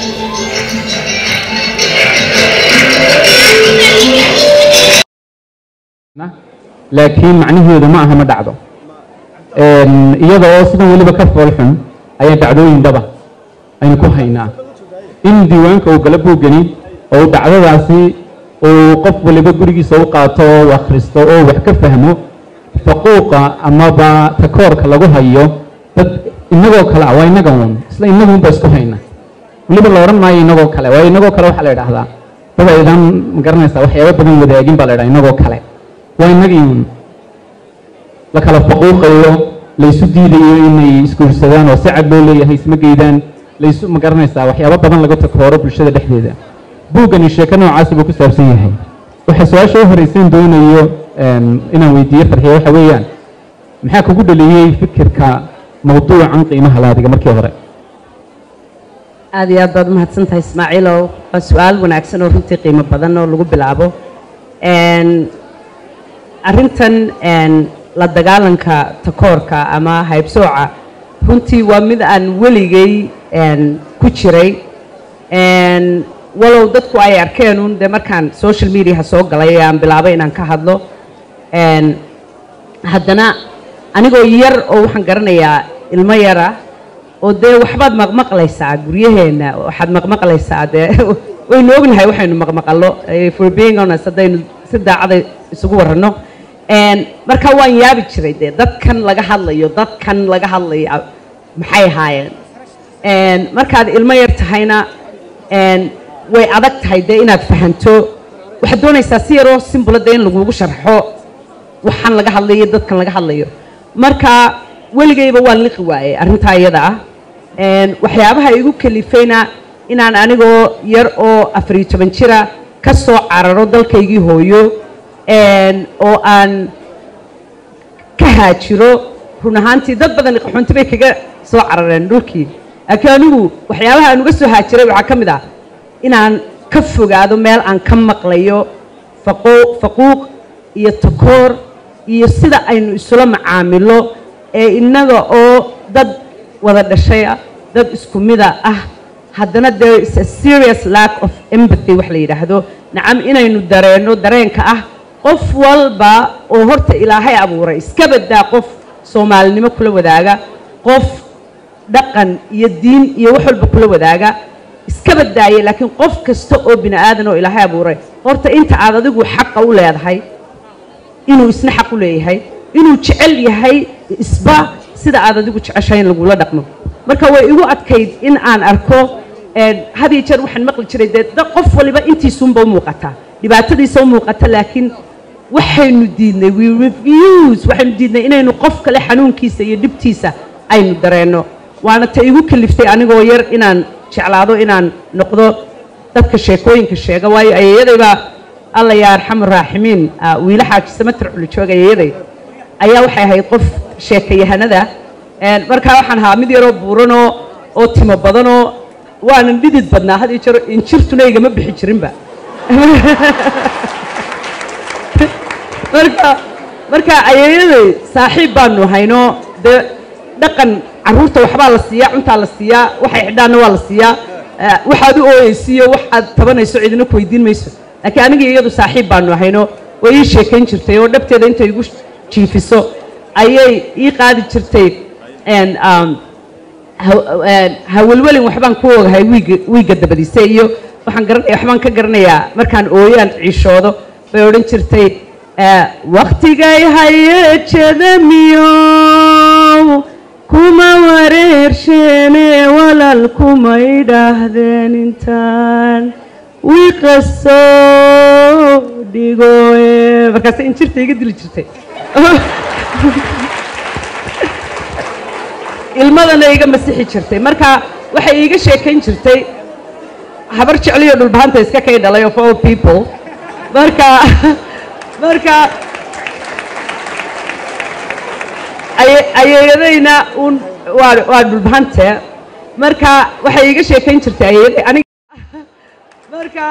laakiin macnaheedu ma aha ma dhacdo iyada oo sidan weliba ka foolxun ayaa dhacdooyin dhaba aynu ku haynaa in diiwaanka uu gala buugani oo uu dhacdadaasi uu qof waliba gurigiisa u qaato oo u akhristo oo wax ka fahmo faquuqa amaba takoorka lagu hayo dad inagoo kale ah waa inaga uun isla inagunba isku hayna weliba la odhan maayo inagoo kale waayo inagoo kale waxaa la idhaahdaa dad aydan magaranaysaa waxyaaba badan wadaagin baa la idhaha inagoo kale waa inagii uun la kala faquuqayo laysu diidayo inay isguursadaan oo si cad loo leeyahay isma geydaan laysu ma garanaysaa waxyaabo badan laga takooro bulshada dhexdeeda buuggani sheeko noocaasi buu ku saabsan yahay waxa su-aasha u horeysan doonayo inaan weydiiyo farxiya waxa weeyaan maxaa kugu dhaliyey fikirka mawduucan qiimaha laadiga markii hore aad iyo aad baad umahadsan tahay ismaaciilow waa su-aal wanaagsan oo runtii qiimo badan oo lagu bilaabo arrintan la dagaalanka takoorka ama haybsooca runtii waa mid aan weligay ku jiray walow dadku ay arkeen un dee markaan social mediaha soo galay ee aan bilaabay inaan ka hadlo haddana anigoo yar oo waxaan garanayaa ilmo yara oo dee waxbaad maqmaqlaysaa guryaheenna waxaad maqmaqlaysaa dee waynu ognahay waxaynu maqmaqallo for being honest haddaynu si daacada isugu warranno marka waan yaabi jiray dee dadkan laga hadlayo dadkan laga hadlaya maxay ahaayeen markaad ilmo yar tahayna way adag tahay dee inaad fahanto waxaad doonaysaa si yaroo simbula dee in lagugu sharxo waxaan laga hadlayo dadkan laga hadlayo marka weligayba waan liqi waayey arrintaa iyada ah waxyaabaha igu kalifayna inaan anigoo yar oo afariyo toban jira ka soo cararo dalkaygii hooyo oo aan ka haajiro run ahaantii dad badan qaxoonti bay kaga soo carareen dhulkii laakiin anigu waxyaabaha aan uga soo haajiray waxaa ka mid ah inaan ka fogaado meel aan ka maqlayo faquuq iyo takoor iyo sida aynu isula macaamilo ee innaga oo dad wada dhashaya dad isku mida ah haddana there is a serious lack of empathy wax la yidhaahdo nacam inaynu dareenno dareenka ah qof walba oo horta ilaahay abuuray iska baddaa qof soomaalinimo kula wadaaga qof dhaqan iyo diin iyo wax walba kula wadaaga iska baddaaya laakiin qof kasta oo bini aadan oo ilaahay abuuray horta inta aad adigu xaqa u leedahay inuu isna xaq u leeyahay inuu jecel yahay isba sida aad adigu jeceshahay in lagula dhaqmo marka way igu adkayd in aan arko had iyo jeer waxaan maqli jiray dee qof waliba intiisuunba u muuqataa dhibaatadiisa u muuqata laakiin waxaynu diidnay we refuse waxaynu diidnay inaynu qof kale xanuunkiisa iyo dhibtiisa aynu dareenno waana ta igu kaliftay anigoo yar inaan jeclaado inaan noqdo dadka sheekooyinka sheega waayo ayeeyadaybaa alla yaa arxamu raaximiin wiila xaaji samatar culijoog ayeeyaday ayaa waxay ahayd qof sheekayahanada markaa waxaan ahaa mid yaroo buuranoo oo timo badanoo waanan dhidid badnaa had iyo jeer injirtuna igama bixi jirinba marka marka ayeeyaday saaxiib baanu hayno dee dhaqan carruurta waxbaa la siiyaa cuntaa la siiyaa waxay xidhaanna waa la siiyaa waxaad u ooyeysiiyo waxaad tabanayso cidina ku weydiin mayso laakiin anigii iyadu saaxiib baanu hayno way ii sheekayn jirtay oo dhabteeda intay igu jiifiso ayay ii qaadi jirtay hawelwelin waxbaan ku ogahay wiiga wiigga dabadiise iyo waxaan garanaya waxbaan ka garanayaa markaan ooyaan ciishoodo bay odhan jirtay waktigay hayeejada miyow kuma wareersheene walal kumay dhaahdeen intaan wiiqa soo dhigoe markaase injirta iga dili jirtay ilmadana iga masixi jirtay marka waxay iiga sheekayn jirtay habar jecliyo dhulbahanta iska kay dhalay of all people marka marka ayeeyadayna un waa waa dhulbahante marka waxay iiga sheekayn jirtay ayeeyaday aniga marka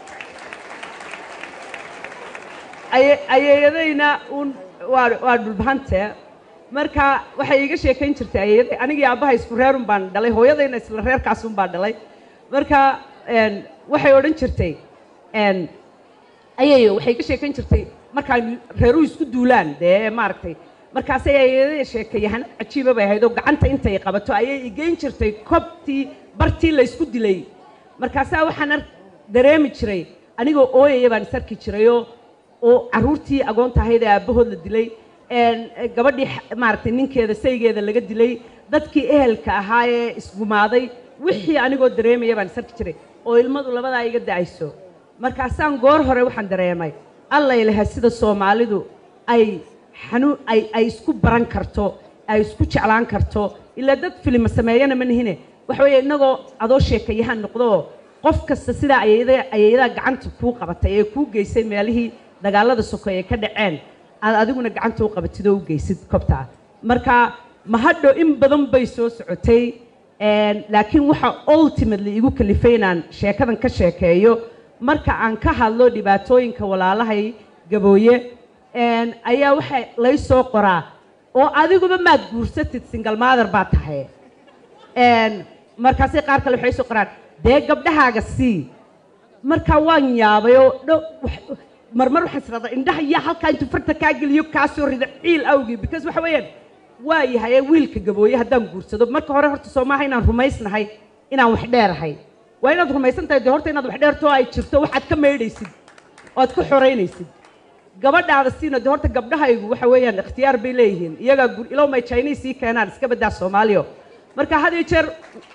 ayeeyadayna un waa waa dhulbahante marka waxay iiga sheekayn jirtay ayeeyaday anigii aabbaha isku reerun baan dhalay hooyadayna isla reerkaasun baan dhalay marka een, waxay odhan jirtay een, ayayo waxay ka sheekayn jirtay markaa reeruhu isku duulaan dee maaragtay markaasay ayada sheekayahan cajiiba bay ahayd oo gacanta intay qabato ayay igeyn jirtay kobtii bartii la isku dilay markaasaa waxaan ar dareemi jiray anigoo ooyaya baan is arki jirayoo oo carruurtii agoonta ahayd ee aabbahood la dilay een, gabadhii xa- maaragtay ninkeeda saygeeda laga dilay dadkii ehelka ahaa ee isgumaaday wixii anigoo dareemaya baan is arki jiray oo ilmadu labadaa iga da'ayso markaasaan goor hore waxaan dareemay alla ilaha sida soomaalidu ay xanuun ay ay isku baran karto ay isku jeclaan karto ilaa dad filima sameeyana ma nihine waxa weeye innagoo adoo sheekayahan noqdoo qof kasta sidaa ayayada ayayadaa gacanta kuu qabatay ee kuu geysay meelihii dagaalada sokeeye ka dhaceen aad adiguna gacanta u qabatid oo u geysid kobtaa marka mahadho in badan bay soo socotay een, laakiin waxa ultimately igu kalifay inaan sheekadan ka sheekeeyo marka aan ka hadlo dhibaatooyinka walaalahay gabooye een, ayaa waxa lay soo qoraa oo adiguba maad guursatid single mother baa tahay een, markaasay qaar kale waxay soo qoraan dee gabdhahaaga sii marka waan yaabay oo dhow wax- marmar waxaan israadaa indhaha yaa halkaa intuu farta kaa geliyo kaa soo rida ciil awgii because waxa weeyaan waa yahay ee wiilka gabooye haddaan guursado marka hore horta soo maaha inaan rumaysnahay inaan wax dheerahay waa inaad rumaysan tahay dee horta inaad wax dheerto ay jirto waxaad ka maydhaysid oo aad ku xoraynaysid gabadhaada siina dee horta gabdhahaygu waxa weeyaan ikhtiyaar bay leeyihiin iyagaa gur ilow may chinese sii keenaan iska baddaa soomaaliyo marka had iyo jeer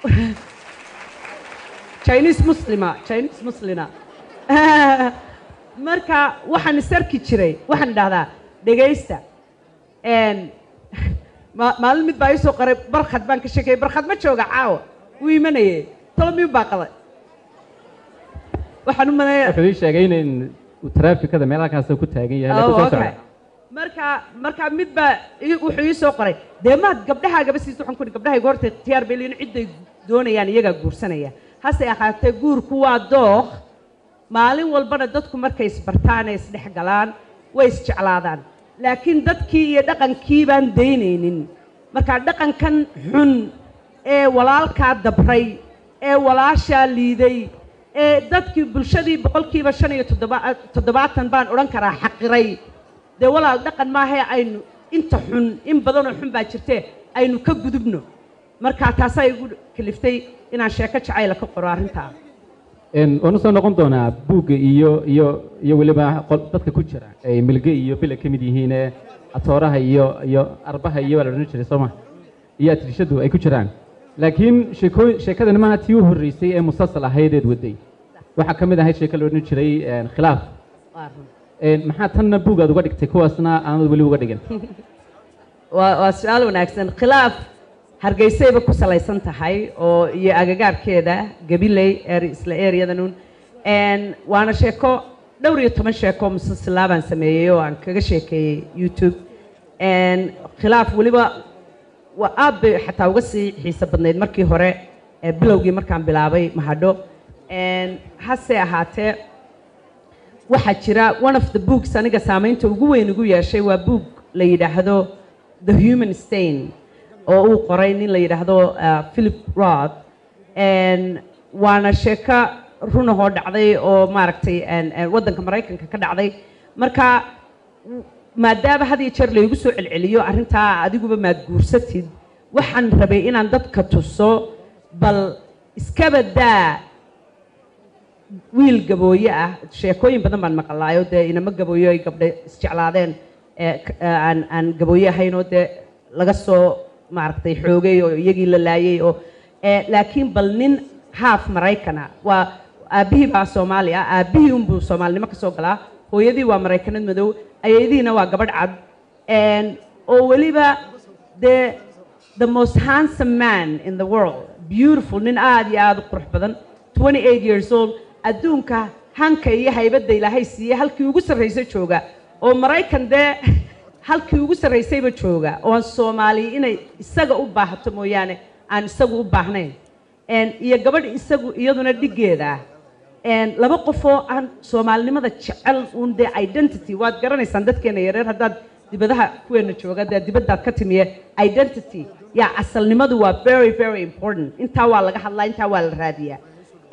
chinese muslima chinese muslina marka waxaan isarki jiray waxaan idhahdaa dhegaysta een, ma- maalin mid baa ii soo qoray barkhad baan ka sheekayay barkhad ma jooga caawa wuu imanayay tolo miyuu baaqaday waxaan u maleeya wuxuu ii sheegay in uu taraafikada meelakaas ku taagan yahay Oh, lagu soo okay. socda marka marka mid baa ii- wuxuu ii soo qoray dee maad gabdhahaagaba siiso waxaan ku ihi gabdhahayga horta ikhtiyaar bay leeyihin cidday doonayaan iyagaa guursanaya hase ahaatee guurku waa dooq maalin walbana dadku markay isbartaan ee isdhex galaan way isjeclaadaan laakiin dadkii iyo dhaqankii baan daynaynin marka dhaqankan xun ee walaalkaa dabray ee walaashaa liiday ee dadkii bulshadii boqolkiiba shan iyo toddoba toddobaatan baan odhan karaa xaqiray dee walaal dhaqan maahae aynu inta xun in badanoo xun baa jirtee aynu ka gudubno marka taasaa igu kaliftay inaan sheeko jacayla ka qoro arrintaa Een, waan usoo noqon doonaa buugga iyo iyo iyo weliba qol- dadka ku jira ay milge iyo bile ka mid yihiin ee atooraha iyo iyo arbaha iyo waa la odhan jiray sooma iyo atrishadu ay ku jiraan laakiin sheekooyin sheekadani maaha tii u horreysay ee musalsal ahaydeed waday waxaa ka mid ahayd sheeko la odhan jiray een, khilaaf Waa run. Een, maxaa tanna buugaad uga dhigtay kuwaasna aanad weli uga dhigin waa waa su-aal wanaagsan khilaaf hargeysayba ku salaysan tahay oo iyo agagaarkeeda gabiley er isla ereyadanun Een, waana sheeko dhowr iyo toban sheeko musalsilaa baan sameeyey oo aan kaga sheekeeyey youtube Een, khilaaf weliba waa aad bay xataa uga sii xiiso badnayd markii hore ee bilowgii markaan bilaabay mahadho Een, hase ahaatee waxaa jira one of the books aniga saamaynta ugu weyn ugu yeeshay waa book la yidhaahdo the human stain oo uu qoray nin la yidhaahdo uh, philip roth Een, waana sheeko runahoo dhacday oo maaragtay een, een, waddanka maraykanka ka dhacday marka maadaama had iyo jeer laygu soo celceliyo arrintaa adiguba maad guursatid waxaan rabay inaan dadka tuso bal iskaba daa wiil gabooye ah sheekooyin badan baan maqlaayo dee inamo gabooyo ay gabdhe isjeclaadeen ee k- ee aan aan gabooye ahayn oo dee laga soo maaragtay xoogay oo iyagii la laayay oo ee laakiin bal nin haaf maraykana waa aabbihii baa soomaali ah aabbihii unbuu soomaalinimo ka soo galaa hooyadii waa maraykanad madow ayadiina waa gabadh cad Een, oo weliba dee the most handsome man in the world beautiful nin aad iyo aad u qurux badan 28 years old adduunka hanka iyo haybadda ilaahay siiyey halkii ugu sarraysay jooga oo maraykan dee halkii ugu sarraysayba jooga oo aan soomaaliya inay isaga u baahato mooyaane aan isagu u baahnayn Een, iyo gabadh isagu iyaduna dhiggeeda ah Een, laba qof oo aan soomaalinimada jecel uun dee identity waad garanaysaan dadkeena yareer haddaad dibadaha kuweena jooga dee dibaddaad ka timiye identity yaa asalnimadu waa very very important intaa waa laga hadlaa intaa waa la raadiyaa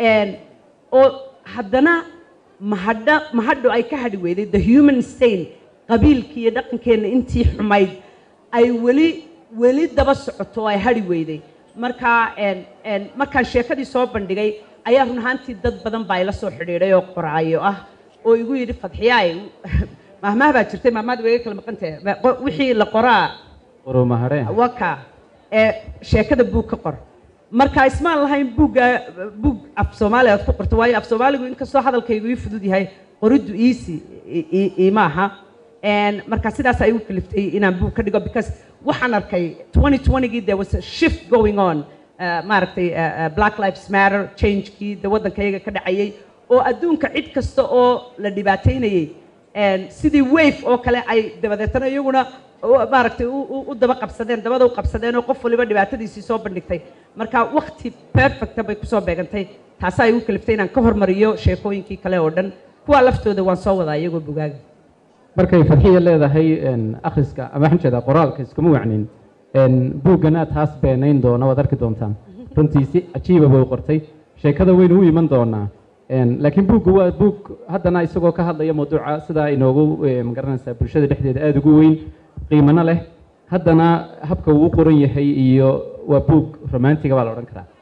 Een, oo haddana mahadha mahadho ay ka hadhi weyday the human stain qabiilkii iyo dhaqankeenna intii xumayd ay weli weli daba socoto oo ay hadhi weyday marka een, een, markaan sheekadii soo bandhigay ayaa run ahaantii dad badan baa ila soo xidhiidhay oo qoraayo ah oo igu yidhi fadxiyaay mahmaah baa jirtay mahmaahda way iga kala maqantahe Ma- qo- wixii la qoraa qoromahare waka ee sheekada buug ka qor marka ismaan lahayn buugga buug af soomaaliya aad ku qorto waayo af soomaaligu inkastoo hadalkaygu ii fudud yahay qoriddu easy i- i- iima aha Een, marka sidaas ay u kaliftay inaan buug ka dhigo because waxaan arkay 2020gii there was a shift going on uh, maaragtay uh, uh, black lives matter changekii de waddankayaga ka dhacayay oo adduunka cid kasta oo la dhibaataynayay een, sidii wave oo kale ay dabadeetana iyaguna u- maaragtay u- u u daba qabsadeen dabada u qabsadeen oo qof waliba dhibaatadiisii soo bandhigtay marka waqti perfecta bay kusoo beegantay taasaa igu kaliftay inaan ka hormariyo sheekooyinkii kale oo dhan kuwaa laftooda waan soo wadaa iyagoo bugaaga markay fadxiya leedahay een, akhriska ama waxaan jeedaa qoraalka iskuma wacnin een, buuggana taas beenayn doona waad arki doontaan runtii si cajiiba bay u qortay sheekada waynu u iman doonaa Een, laakiin buugga waa buug haddana isagoo ka hadlaya mawduuca sidaa inoogu eh, magaranaysaa bulshada dhexdeeda aada ugu weyn qiimano leh haddana habka uu u qoran yahay iyo waa buug romantiga baa la odhan karaa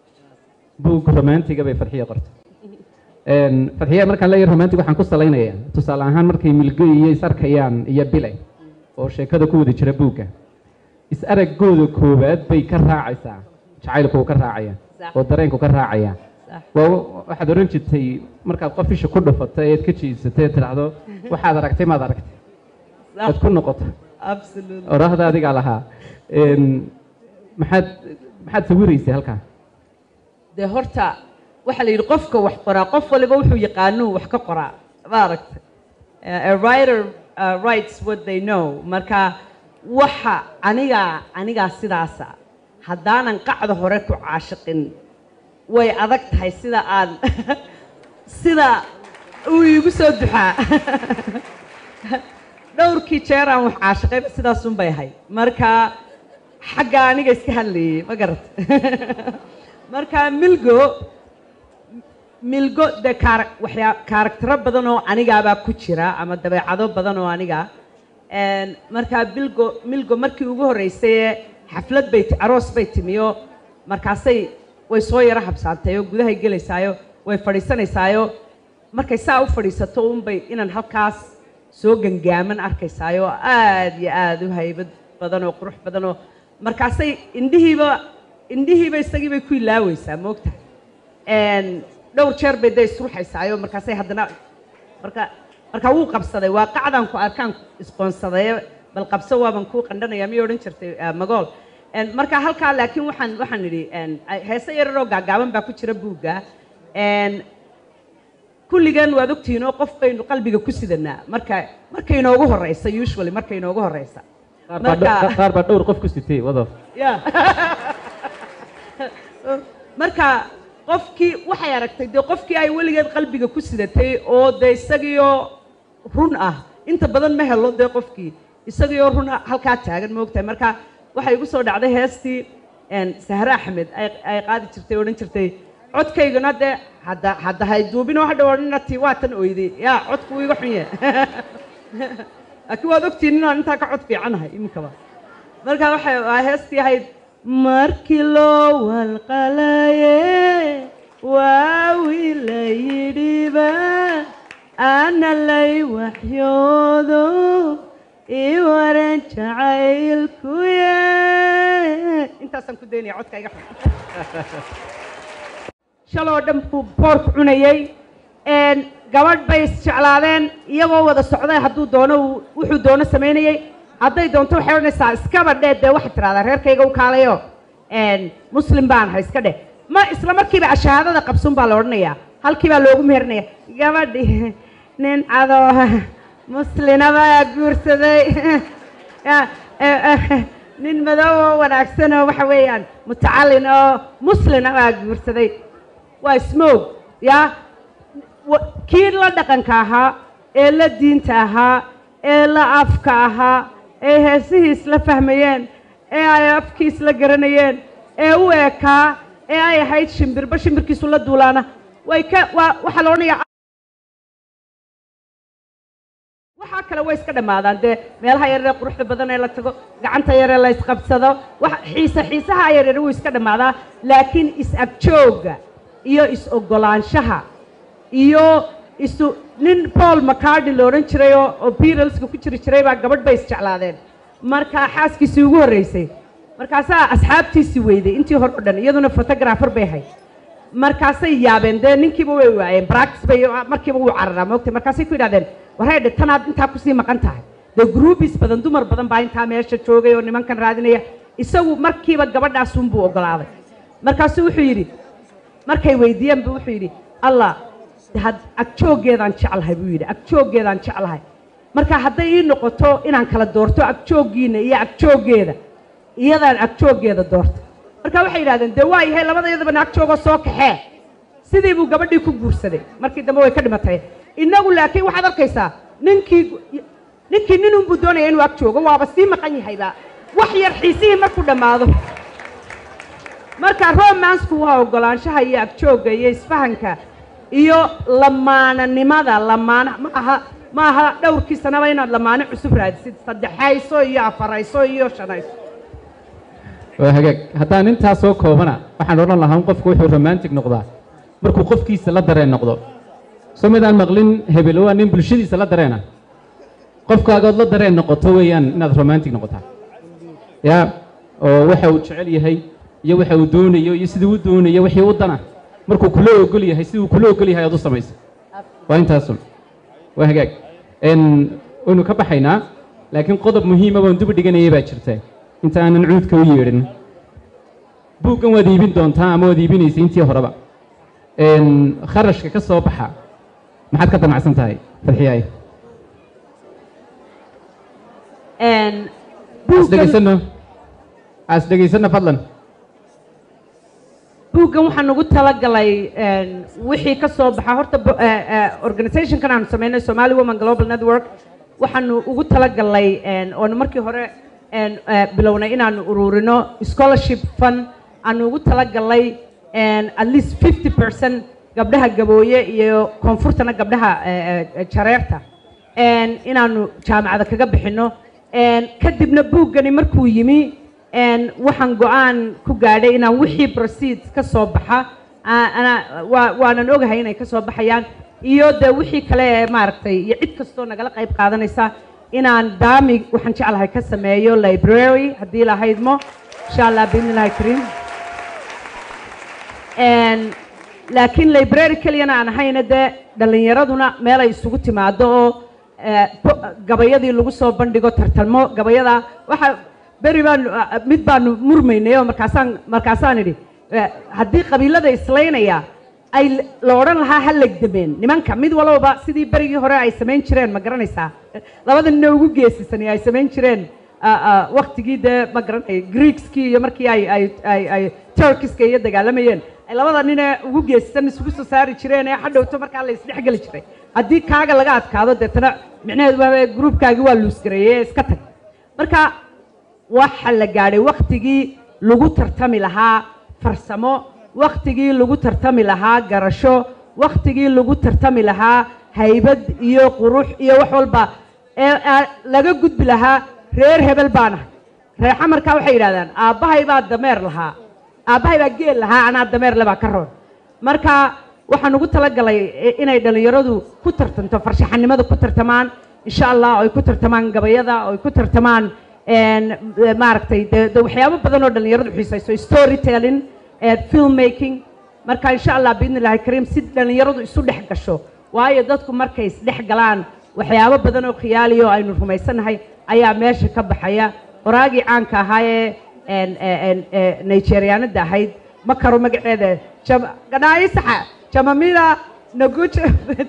buug romantiga bay fadxiya qortay Een, fadxiya markaan leeyahay romantic waxaan ku salaynayaa tusaale ahaan markay milgo iyo is arkayaan iyo bile oo sheekada ku wada jira buugga is araggooda koowaad bay ka raacaysaa jacaylku uu ka raacaya Sax. oo dareenku ka raacaya Sax. waa waxaad oran jirtay markaad qof isha ku dhufato eed ka jiisatay eed tidhaahdo waxaad aragtay maad aragtay aad ku noqoto absolutely oraahda adigaa lahaa Een, maxaad maxaad sawiraysay halkaa dee horta waxaa la yidhi qofka wax qoraa qof waliba wuxuu yaqaanuu wax ka qoraa maaragta a writer uh, writes what they know marka waxa anigaa anigaa sidaasa haddaanan qacda hore ku caashiqin way adag tahay sida aan sida uu iigu soo duxaa dhowrkii jeer aan wax caashiqayba sidaasun bay ahay marka xagga aniga iska hadlayay ma garat marka milgo milgo dee kaara waxyaa kaaraktero badan oo anigaabaa ku jira ama dabeecado badan oo aniga Een, markaa bilgo milgo markii ugu horreysay ee xaflad bay ti- aroos bay timiyo markaasay way soo yaro habsaantay oo gudahay gelaysaayo way fadhiisanaysaayo markay saa u fadhiisato unbay inaan halkaas soo gangaaman arkaysaayo aad iyo aad u haybad badan oo qurux badan oo markaasay indhihiiba indhihiiba isagii bay ku ilaaweysaa moogtahay Een, dhowr jeer bay dee isruxaysaayo markaasay haddana marka marka wuu qabsaday waa qacdan ku arkaan isqoonsaday bal qabso waaban kuu qandhanaya miyay odhan jirtay ah, magool Een, marka halkaa laakiin waxaan waxaan idhi een, ay- heese yararoo gaagaaban baa ku jira buugga Een, kulligan waad ogtihiin oo qof baynu qalbiga ku sidanaa marka markay inoogu horeysa usually markay inoogu horeysa qaar baa dho- qaar baa dhowr qof ku sitay wadof ya marka qofkii waxay aragtay dee qofkii ay weligeed qalbiga ku sidatay oo dee isagiioo run ah inta badan ma helo dee qofkii isagiioo run ah halkaa taagan moogtahay marka waxay igu soo dhacday heestii een, sahre axmed ay ay qaadi jirtay odhan jirtay codkaygana dee hadda hadda hay duubinoo hadha odhanina tii waa tan oyday yaa codku wuu iga xun yahay laakiin waad ogtihiin inaan intaa ka cod fiicanahay iminkaba marka waxay waa heestii ahayd markii loo walqalaye waawi la yidhiba ana lay waxyoodo ii waran jacaylkuye intaasaan ku daynaya codka iga xun shaloo dhan buu boorku cunayey Een, gabadh bay isjeclaadeen iyagoo wada socday hadduu doono uu- wuxuu doono samaynayey hadday doonto waxay odhanaysaa iskaba dhee dee waxaad tidhahdaa reerkayga u kaalayo Een, muslim baan ahay iska dheh ma isla markiiba shahaadada qabsun baa la odhanayaa halkii baa loogu meerinaya gabadhi nin cadoo muslina baa guursaday Ya, eh, eh, nin madow oo wanaagsan oo waxa weeyaan mutacallin oo muslina baa guursaday waa smoog ya wa- kii la dhaqanka ahaa ee la diinta ahaa ee la afka ahaa ee heesihii isla fahmayeen ee ay afkii isla garanayeen ee u ekaa ee ay ahayd shimbirba shimbirkiisu la duulaana way ka waa waxaa la odhanayaa waxaa kale way iska dhammaadaan dee meelaha yaree quruxda badan ee la tago gacanta yaree la isqabsado wax xiise xiisaha yaryar wuu iska dhammaadaa laakiin is-agjoogga iyo is-oggolaanshaha iyo isu nin paul mccartney la odhan jiray oo oo beatleska ku jiri jiray baa gabadh bay isjeclaadeen markaa xaaskiisii ugu horreysay markaasaa asxaabtiisii weyday intii hore o dhan iyaduna photographer bay ahayd markaasay yaabeen dee ninkiiba way waayeen practice bay markiiba wuu cararaa moogtay markaasay ku yidhahdeen wareedhe tanaad intaa kusii maqan tahay dee groupis badan dumar badan baa intaa meesha joogay oo nimankan raadinaya isagu markiiba gabadhaasunbuu oggolaaday markaasuu wuxuu yidhi markay weydiiyeen buu wuxuu yidhi allah had agjooggeedaan jeclahay buu yidhi agjooggeedaan jeclahay marka hadday ii noqoto inaan kala doorto agjooggiina iyo agjooggeeda iyadaan agjooggeeda doorta marka waxay yidhahdeen dee waa yahay labada iyadabana agjoogoo soo kaxee sidii buu gabadhii ku guursaday markii dambe way ka dhimatay innagu laakiin waxaad arkaysaa ninkii ninkii ninunbuu doonaya inuu ag joogo waaba sii maqan yahayba wax yar xiisihii markuu dhammaado marka romansku waa oggolaanshaha iyo agjoogga iyo isfahanka iyo lamaananimada lamaana ma aha ma aha dhowrkii sanaba inaad lamaano cusub raadisid saddexayso iyo afarayso iyo shanayso waa hagaag haddaan intaa soo koobana waxaan odhan lahaa in qofku wuxuu romantic noqdaa markuu qofkiisa la dareen noqdo soo midaan maqlin hebel waa nin bulshadiisa la dareena qofkaagood la dareen noqoto weeyaan inaad romantic noqotaa ya oo waxa uu jecel yahay iyo waxa uu doonayo iyo siduu u doonayo wixii u dana markuu kula ogol yahay siduu kula ogol yahay aad u samaysa waa intaasun waa hagaag n waynu ka baxaynaa laakiin qodob muhiima baan duba dhiganayay baa jirta inta aanan cuudka u yeedhin buuggan waad iibin doontaa ama waad iibinaysay intii horeba kharashka ka soo baxa maxaad ka damacsan tahay fadxiyaay as dhegaysano as dhegaysano fadlan buuggan waxaan ugu talagalay wixii ka soo baxa horta organizationkan aanu sameynay somali woman global network waxaanu ugu talagalay oonu markii hore bilownay inaanu ururino scholarship fund aanu ugu talagalay at least fifty percent gabdhaha gabooye iyo koonfurtana gabdhaha jareerta inaanu jaamacada kaga bixino kadibna buuggani markuu yimi waxaan go-aan ku gaadhay inaan wixii proceeds ka soo baxa waanan ogahay inay ka soo baxayaan iyo dee wixii kale ee maaragtay iyo cid kastoo nagala qayb qaadanaysa inaan daami waxaan jeclahay ka sameeyo library haddii lahaydmo insha allah biidni illahi kariim laakiin library keliyana aan ahayna dee dhallinyaraduna meel ay isugu timaado oo gabayadii lagu soo bandhigo tartalmo gabayada waxa beri baanu mid baanu murmaynay oo markaasaan markaasaan idhi haddii qabiilada islaynaya ay la odhan lahaa ha legdameen nimanka mid walbaba sidii berigii hore ay samayn jireen ma garanaysaa labada nina ugu geesisani ay samayn jireen waktigii dee ma garanay greekskii iyo markii ay ay ay ay turkiska iyo dagaalamayeen ay labada ninee ugu geesisan isugu soo saari jireen ee hadhowto markaa la isdhexgeli jiray haddii kaaga laga adkaado deetana micnaheedu waa gruubkaagii waa luusgareeyey ee iska tag marka waxa la gaadhay waktigii lagu tartami lahaa farsamo waktigii lagu tartami lahaa garasho waktigii lagu tartami lahaa haybad iyo qurux iyo wax walba ee laga gudbi lahaa reer hebel baanahay reer xamarkaa waxay yidhahdaan aabbahay baa dameer lahaa aabbahay baa geel lahaa anaa dameer le baa ka roon marka waxaan ugu talagalay inay dhallinyaradu ku tartanto farshaxanimada ku tartamaan insha allah oo ay ku tartamaan gabayada oo ay ku tartamaan maaragtay de de waxyaabo badan oo dhallinyaradu xiisayso story telling film making marka insha allah biidni illahi kariim si dhallinyaradu isu dhex gasho waayo dadku markay isdhex galaan waxyaabo badan oo khiyaaliya oo aynu rumaysanahay ayaa meesha ka baxaya qoraagii caanka ahaa ee nigerianada ahayd ma karo magaceeda ganaayisaxa jamamila naguja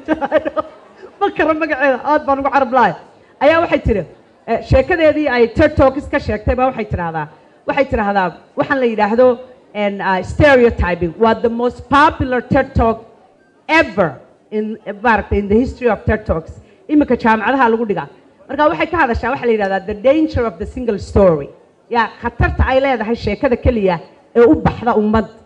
ma karo magaceeda aad baan ugu carab lahay ayaa waxay tiri sheekadeedii ay ted talks ka sheegtay baa waxay tidhahdaa waxay tidhahdaa waxaan la yidhaahdo stereotyping waa the most popular ted talk ever in maaragtay in the history of ted talks iminka jaamacadaha lagu dhigaa marka waxay ka hadashaa waxaa la yidhahdaa the danger of the single story yaa khatarta ay leedahay sheekada keliya ee u baxda ummad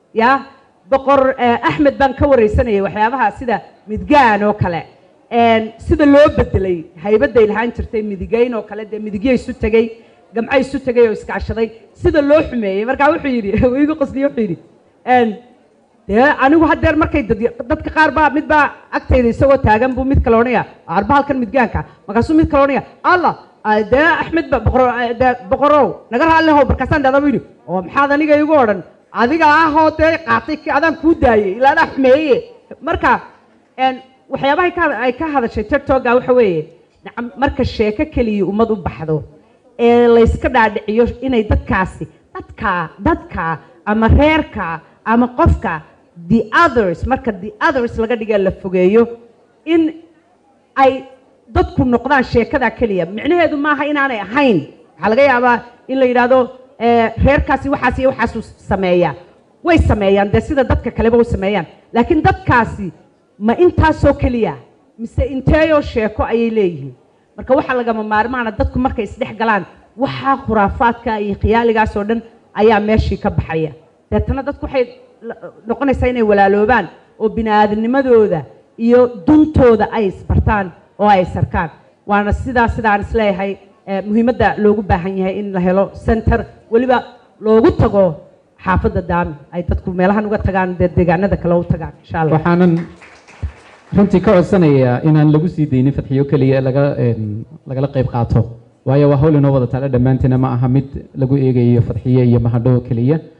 ya boqor eh, axmed baan ka wareysanayay waxyaabaha sida midgaan oo kale een, sida loo bedelay haybaday lahaan jirtay midigayn oo kale dee midigyo isu tegey gamco isu tegay oo iskaashaday sida loo xumeeyey markaa wuxuu yidhi uu igu qosliye wuxuu yidhi een, dee anigu haddeer markay dad- dadka qaar baa mid baa agtayda isagoo taagan buu mid kale odhanaya arba halkan midgaanka markaasuu mid kale odhanaya allah ah, dee axmed ba boqor ah, dee boqorow naga raallihow markaasaan dhahda buu yidhi oo maxaad aniga igu odhan adiga ahoo dee qaatay ki- adaan kuu daayey ilaa dhaa xumeeye marka een, waxyaabaha ka- ay ka hadashay tiktoka waxa weeye nacam marka sheeko keliya ummad u baxdo ee layska dhaadhiciyo inay dadkaasi dadka dadka ama reerka ama qofka the others marka the others laga dhiga la fogeeyo in ay dadku noqdaan sheekada keliya micnaheedu maaha inaanay ahayn waxaa laga yaabaa in la yidhaahdo eh, reerkaasi waxaas iyo waxaasuu sameeyaa way sameeyaan dee sida dadka kaleba u sameeyaan laakiin dadkaasi ma intaasoo keliya mise inteeyoo sheeko ayay leeyihiin marka waxaa lagama maarmaana dadku markay isdhex galaan waxaa khuraafaadka iyo khiyaaligaas oo dhan ayaa meeshii ka baxaya deetana dadku waxay la- noqonaysaa inay walaaloobaan oo bini-aadamnimadooda iyo duntooda ay isbartaan oo ay isarkaan waana sidaa sidaan isleeyahay eh, muhiimadda loogu baahan yahay in la helo center weliba loogu tago xaafadda daami ay dadku meelahan uga tagaan dee deegaanada kale u tagaan insha allah waxaanan runtii ka codsanayaa inaan lagu sii daynin fadxiyo keliya ee laga een, lagala qayb qaato waayo waa hawl inoo wada taale dhammaanteena ma aha mid lagu eegayo fadxiye iyo mahadho keliya